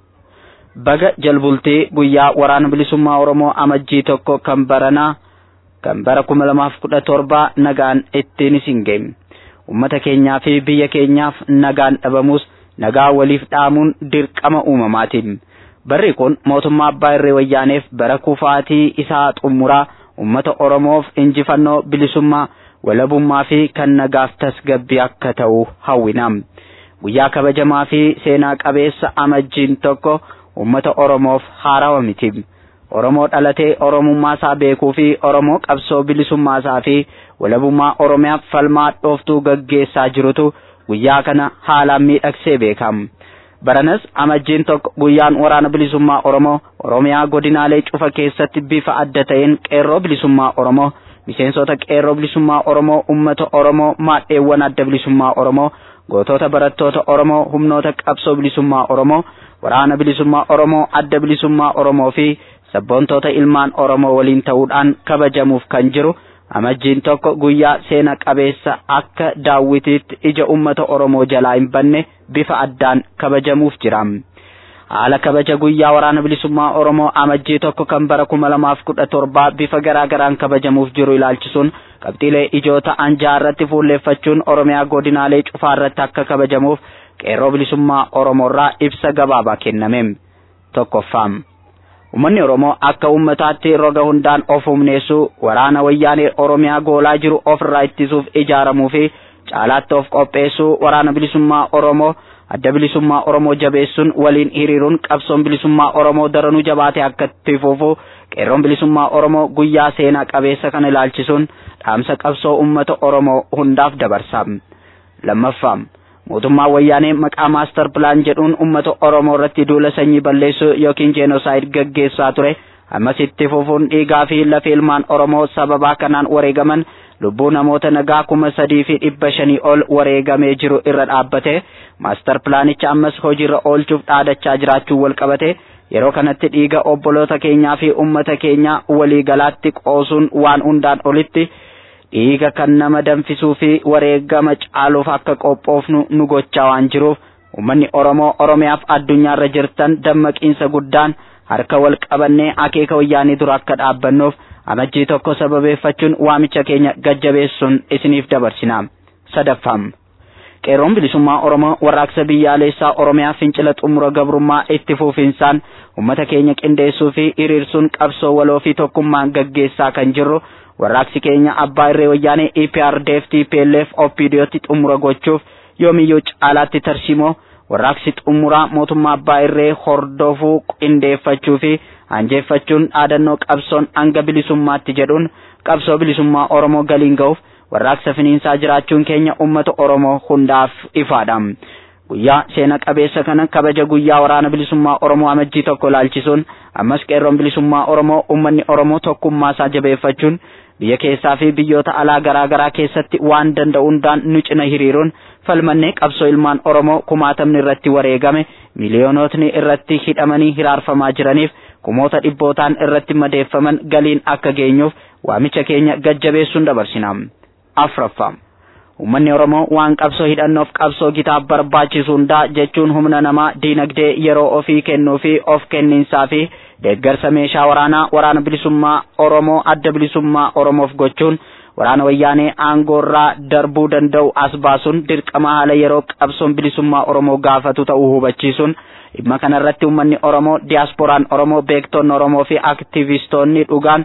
baga jalbultii guyyaa waraana bilisummaa oromoo amajjii tokko kan baranaa kan bara kuma lamaaf kudha torbaa nagaan ittiin isin geenye ummata keenyaa fi biyya keenyaaf nagaan dhabamus nagaa waliif dhaamuun dirqama uumamaatiin barri kun mootummaa abbaa irree wayyaaneef bara kufaatii isaa xumuraa ummata oromoof injifannoo bilisummaa walabummaa fi kan nagaaf tasgabbii akka ta'u hawwina guyyaa kabajamaa fi seenaa qabeessa amajjiin tokko ummata oromoof haarawa miti oromoo dhalatee oromummaa isaa beekuu fi oromoo qabsoo bilisummaa isaa fi walabummaa oromiyaaf falmaa dhooftuu gaggeessaa jirutu guyyaa kana haalaan miidhagsee beekam baranas amajjiin tokko guyyaan waraana bilisummaa oromoo oromiyaa godinaalee cufa keessatti bifa adda ta'een qeerroo bilisummaa oromoo miseensota qeerroo bilisummaa oromoo ummata oromoo maadheewwan adda bilisummaa oromoo gootota barattoota oromoo humnoota qabsoo bilisummaa oromoo waraana bilisummaa oromoo adda bilisummaa oromoo fi sabboontoota ilmaan oromoo waliin ta'uudhaan kabajamuuf kan jiru amajjiin tokko guyyaa seena qabeessa akka daawwitiitti ija ummata oromoo jalaa hin banne bifa addaan kabajamuuf jira haala kabaja guyyaa waraana bilisummaa oromoo amajjii tokko kan bara kuma lamaaf kudha torbaa bifa garaa garaan kabajamuuf jiru ilaalchisuun qabxiilee ijoo ta'an jaarratti fuulleeffachuun oromiyaa godinaalee cufaa irratti akka kabajamuuf qeerroo bilisummaa oromoorraa ibsa gabaabaa kenname tokkoffaa ummanni oromoo akka ummataatti roga hundaan of humneessuu waraana wayyaanee oromiyaa goolaa jiru ofirraa ittisuuf ijaaramuu fi caalaatti of qopheessuu waraana bilisummaa oromoo adda bilisummaa oromoo jabeessuun waliin hiriiruun qabsoon bilisummaa oromoo daranuu jabaatee akka itti fufu qeerroon bilisummaa oromoo guyyaa seenaa qabeessa kana ilaalchisuun dhaamsa qabsoo ummata oromoo hundaaf dabarsa lammaffaa mootummaan wayyaanee maqaa maastar pilaan jedhuun ummata oromoo irratti duula sanyii balleessuu yookiin jeenoosaayid gaggeessaa ture ammas itti fufuun dhiigaa fi lafa ilmaan oromoo sababaa kanaan wareegaman lubbuu namoota nagaa kuma sadii fi dhibba shanii ol wareegamee jiru irra dhaabbate maastar pilaanicha ammas hojiirra oolchuuf dhaadachaa jiraachuu wal qabate yeroo kanatti dhiiga obboloota keenyaa fi ummata keenyaa waliigalaatti qoosuun waan hundaan olitti dhiiga kan nama danfisuu fi wareegama caaluuf akka qophoofnu nu gochaa waan jiruuf ummanni oromoo oromiyaaf addunyaarra jirtan dammaqiinsa guddaan harka wal qabannee akeeka wayyaanii dura akka dhaabbannuuf amajjii tokko sababeeffachuun waamicha keenya gajjabeessuun isiniif dabarsina sadaffaa qeerroon bilisummaa oromoo warraaqsa biyyaalessaa oromiyaa fincila xumura gabrummaa itti fufinsaan ummata keenya qindeessuu fi hiriirsuun qabsoo waloo fi tokkummaan gaggeessaa kan jirru warraaqsi keenya abbaa irree wayyaanee EPRDF TPLF OPDOtti xumura gochuuf yoomiyyuu caalaatti tarsimoo warraaqsi xumuraa mootummaa abbaa irree hordofuu qindeeffachuu fi anjeeffachuun dhaadannoo qabsoon hanga bilisummaatti jedhuun qabsoo bilisummaa Oromoo galiin ga'uuf warraaqsa finiinsaa jiraachuun keenya ummata Oromoo hundaaf ifaadha. Guyyaa seena qabeessa kana kabaja guyyaa waraana bilisummaa Oromoo amajjii tokko ilaalchisuun ammas qeerroon bilisummaa Oromoo ummanni Oromoo tokkummaa isaa jabeeffachuun biyya keessaa fi biyyoota alaa garaa garaa keessatti waan danda'u hundaan nu cina hiriiruun falmannee qabsoo ilmaan Oromoo kumaatamni irratti wareegame miliyoonotni irratti hidhamanii hiraarfamaa jiraniif kumoota dhibbootaan irratti madeeffaman galiin akka geenyuuf waamicha keenya gajjabeessuun dabarsina. Afraffaa Uummanni Oromoo waan qabsoo hidhannoof qabsoo gitaaf barbaachisu hundaa jechuun humna namaa diinagdee yeroo ofii kennuu fi of kenniinsaa fi deeggarsa meeshaa waraanaa waraana bilisummaa Oromoo adda bilisummaa Oromoof gochuun waraana wayyaanee aangoorraa darbuu danda'u as baasuun dirqama haala yeroo qabsoon bilisummaa Oromoo gaafatu ta'uu hubachiisuun dhimma kanarratti uummanni Oromoo diyaasporaan Oromoo beektonni Oromoo fi aktivistoonni dhugaan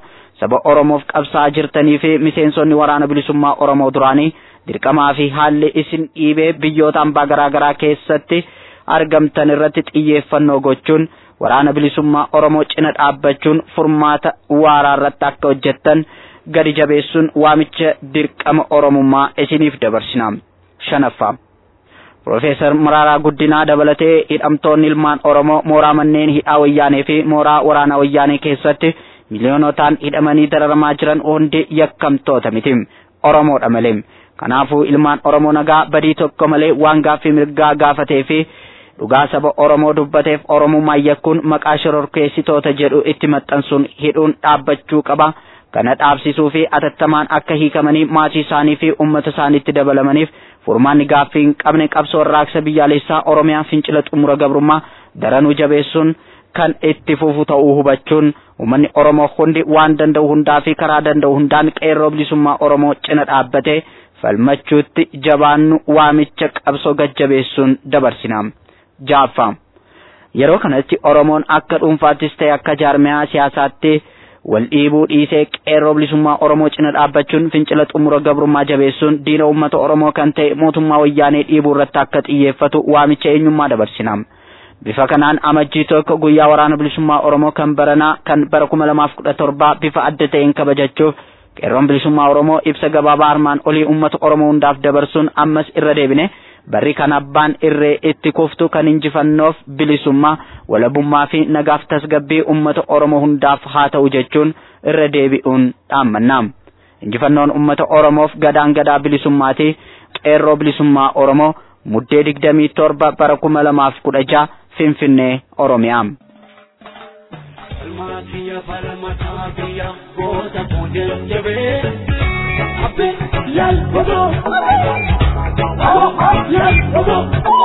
saba Oromoof qabsaa jirtanii fi miseensonni waraana bilisummaa Oromoo duraanii dirqamaa fi haalli isin dhiibee biyyoota hambaa garaa garaa keessatti argamtan irratti xiyyeeffannoo gochuun waraana bilisummaa Oromoo cina dhaabbachuun furmaata waaraa irratti akka hojjettan gadi jabeessuun waamicha dirqama Oromummaa isiniif dabarsina. Shanaffaa. Profeesar Maraaraa Guddinaa dabalatee hidhamtoonni ilmaan Oromoo mooraa manneen hidhaa wayyaanee fi mooraa waraanaa wayyaanee keessatti miliyoonotaan hidhamanii dararamaa jiran hundi yakkamtoota miti. Oromoodha malee. Kanaafuu ilmaan Oromoo nagaa badii tokko malee waan gaaffii mirgaa gaafatee fi dhugaa saba Oromoo dubbateef Oromummaa yakkuun maqaa shororkeessitoota jedhu itti maxxansuun hidhuun dhaabbachuu qaba. Kana dhaabsisuu fi atattamaan akka hiikamanii maatii isaanii fi uummata isaaniitti dabalamaniif furmaanni gaaffii hin qabne qabsoo warraaqsa biyyaalessaa Oromiyaa fincila xumura gabrummaa daranuu jabeessuun kan itti fufu ta'uu hubachuun uummanni Oromoo hundi waan danda'u hundaa fi karaa danda'u hundaan qeerroo bilisummaa Oromoo cina dhaabbatee falmachuutti jabaannu waamicha qabsoo gajjabeessuun dabarsina. Jaaffaa yeroo kanatti Oromoon akka dhuunfaattis ta'e akka jaarmiyaa siyaasaatti wal dhiibuu dhiisee qeerroo bilisummaa Oromoo cina dhaabbachuun fincila xumura gabrummaa jabeessuun diina uummata Oromoo kan ta'e mootummaa wayyaanee dhiibuu irratti akka xiyyeeffatu waamicha eenyummaa dabarsina. Bifa kanaan amajjii tokko guyyaa waraana bilisummaa Oromoo kan baranaa kan bara kuma lamaaf kudha torbaa bifa adda ta'een kabajachuuf qeerroon bilisummaa Oromoo ibsa gabaabaa armaan olii uummata Oromoo hundaaf dabarsuun ammas irra deebine barri kan abbaan irree itti kuftu kan injifannoof bilisummaa walabummaa fi nagaaf tasgabbii uummata Oromoo hundaaf haa ta'u jechuun irra deebi'uun dhaammanna. Injifannoon uummata Oromoof gadaan gadaa bilisummaati qeerroo bilisummaa Oromoo muddee digdamii torba bara kuma lamaaf kudha jaha Finfinnee Oromiyaa. Falmaatiya falmataatiya goota fuudhan jabee abbe yaal bobo yaal bobo.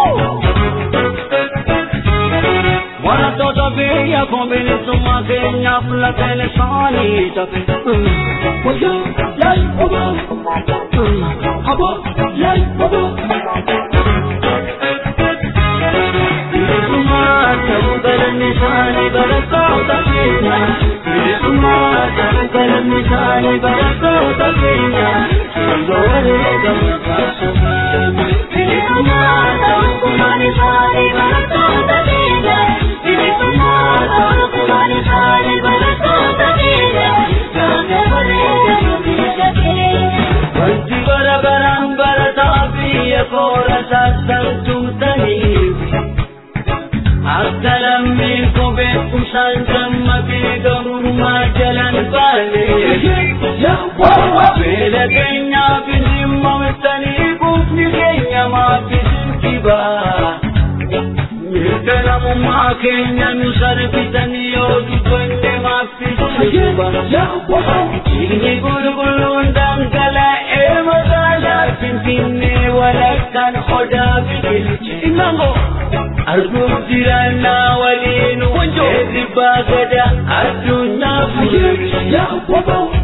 Wantoota biyya kun bilisummaa keenyaaf lafeen isaanii tafe. Wayyaa yaal bobo abo yaal bobo. Bilisummaa ta'uu galanni isaanii barattoota keenya. Bilisummaa ta'uu galanni isaanii barattoota keenya. Sirba wareegamu taasifame. Bilisummaa ta'uu gumaan isaanii barattoota keenya. Bilisummaa ta'uu gumaan isaanii barattoota keenya. Sirba wareegamu biyya keenya. Wanti bara baraan barataa biyya koora sassartumtaniif. Akka lammiin kophee kusaan dammaqee gabrummaa jalan baane. Beela keenyaaf dhimma mirtanii quufni keenya maafisin kibaa. Mirga namummaa keenya nu sarbitanii yoo dubbanne maafisin kibaa. Dhiigni qulqulluun dhangala'ee magaalaa Finfinnee walakkaan odaa biqilche. Arguun jiraannaa waliin eebbaa gada addunyaa fuudhee.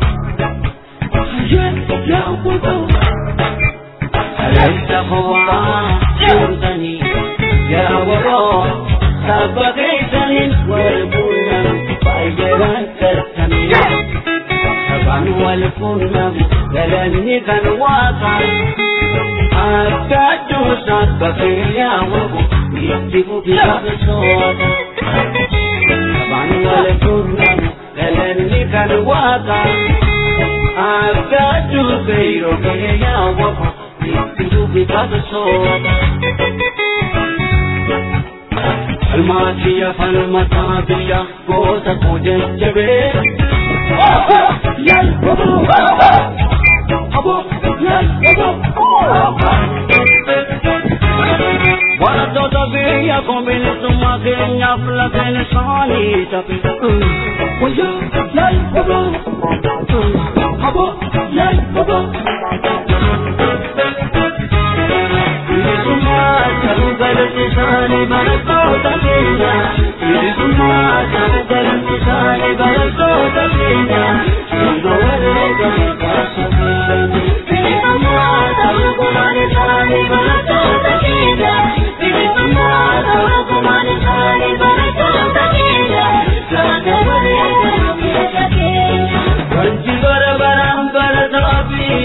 Alaysa hawaa jirtanii yaa waroo sabba keessaniin wal fuudhan baay'eedhaan galtanii. Sabaan wal fuudhan galanni kan waaqaan akka addunyaa bakkee yaa'u. itti fufiidhaaf soota. Sabaan wal fuudhan galanni kan waaqa. Akka dubbee yookiin yaawwamu itti fufiidhaaf soota. Falmaatiya falmataa biyya goota koo jajjabee. Yaal bobo. Abo yaal bobo. Wantoota biyya kun bilisummaa keenyaaf lafeen isaanii tafe. Wayyaa yaal bobo. Abo yaal bobo. Bilisummaa ta'uu galanni isaanii barattoota keenya. Bilisummaa ta'uu galanni isaanii barattoota keenya. Sirba wareegamu taasifame. Bilisummaa ta'uu gumaan isaanii barattoota keenya.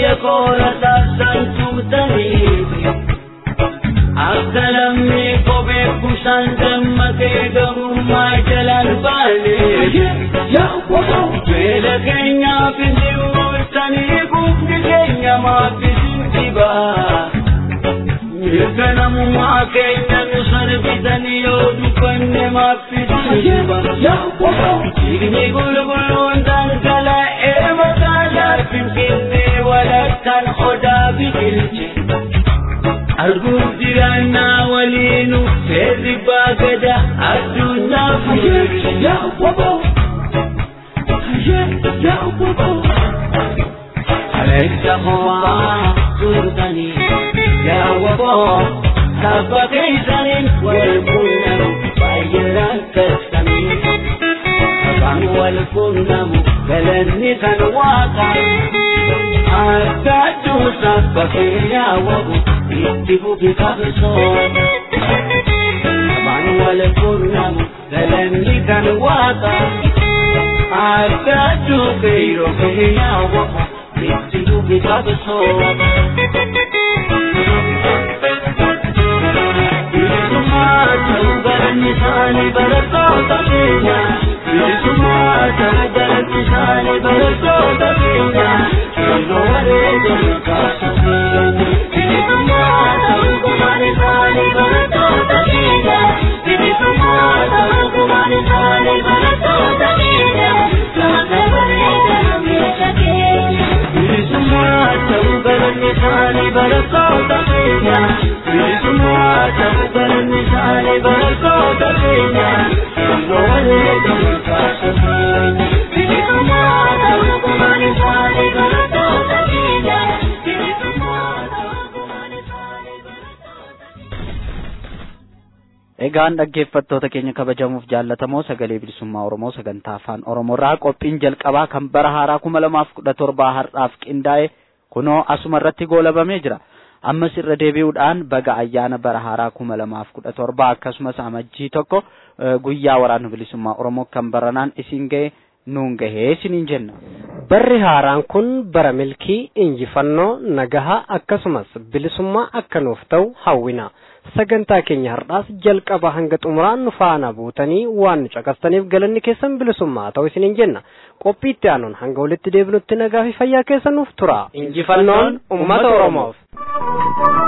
biyya koora taasisan tumtaniiti akka lammii kophee kusaan dammatee gamummaa jalaan baane beela keenyaaf isin mul'isanii gufni keenya maaf isin dhibaa mirga namummaa keenya nu sarbitanii yoo dubbanne maaf isin dhibaa dhiigni qulqulluun dhangala'ee magaalaa finfinnee walakkaan odaa biqilche arguuf jiraannaa waliinu seerri baagada addunyaa fuulche Alexa homaa turtanii yaa waboo sabba keessaniin wal quunnamu baay'ee rakkatanii sabaan wal quunnamu galanni kan waaqa akka adduu sabba kee yaa wabu itti fufi qabsoo sabaan wal quunnamu galanni kan waaqa akka adduu keeyro kee yaa wabu itti fufi qabsoo Nisani barattoota keenya bilisummaa ta'uu galatti isaanii barattoota keenya yeroo wareegame kaasanii bilisummaa ta'uu gumaan isaanii barattoota keenya bilisummaa ta'uu gumaan isaanii barattoota keenya lafa bareedana meesha keenya bilisummaa ta'uu galanni isaanii barattoota keenya bilisummaa ta'uu galanni isaanii barattoota keenya yeroo wareegame kaasanii bilisummaa ta'uu gumaan isaanii barattoota keenya bilisummaa ta'uu gumaan isaanii Egaan dhaggeeffattoota keenya kabajamuuf jaallatamoo sagalee bilisummaa Oromoo sagantaa afaan Oromoorraa qophiin jalqabaa kan bara haaraa kuma lamaaf kudha torbaa har'aaf qindaa'e kunoo asuma irratti goolabamee jira. Ammas irra deebi'uudhaan baga ayyaana bara haaraa kuma lamaaf kudha torbaa akkasumas amajjii tokko guyyaa waraana bilisummaa Oromoo kan baranaan isin ga'e nuun gahee isiniin jenna. Barri haaraan kun bara milkii injifannoo nagahaa akkasumas bilisummaa akka nuuf ta'u hawwina. Sagantaa keenya har'aas jalqaba hanga xumuraan nu faana buutanii waan nu caqastaniif galanni keessan bilisummaa ta'u isiniin jenna. Qophii itti aanuun hanga walitti deebinutti nagaa fi fayyaa keessa nuuf tura. Injifannoon uummata Oromoof.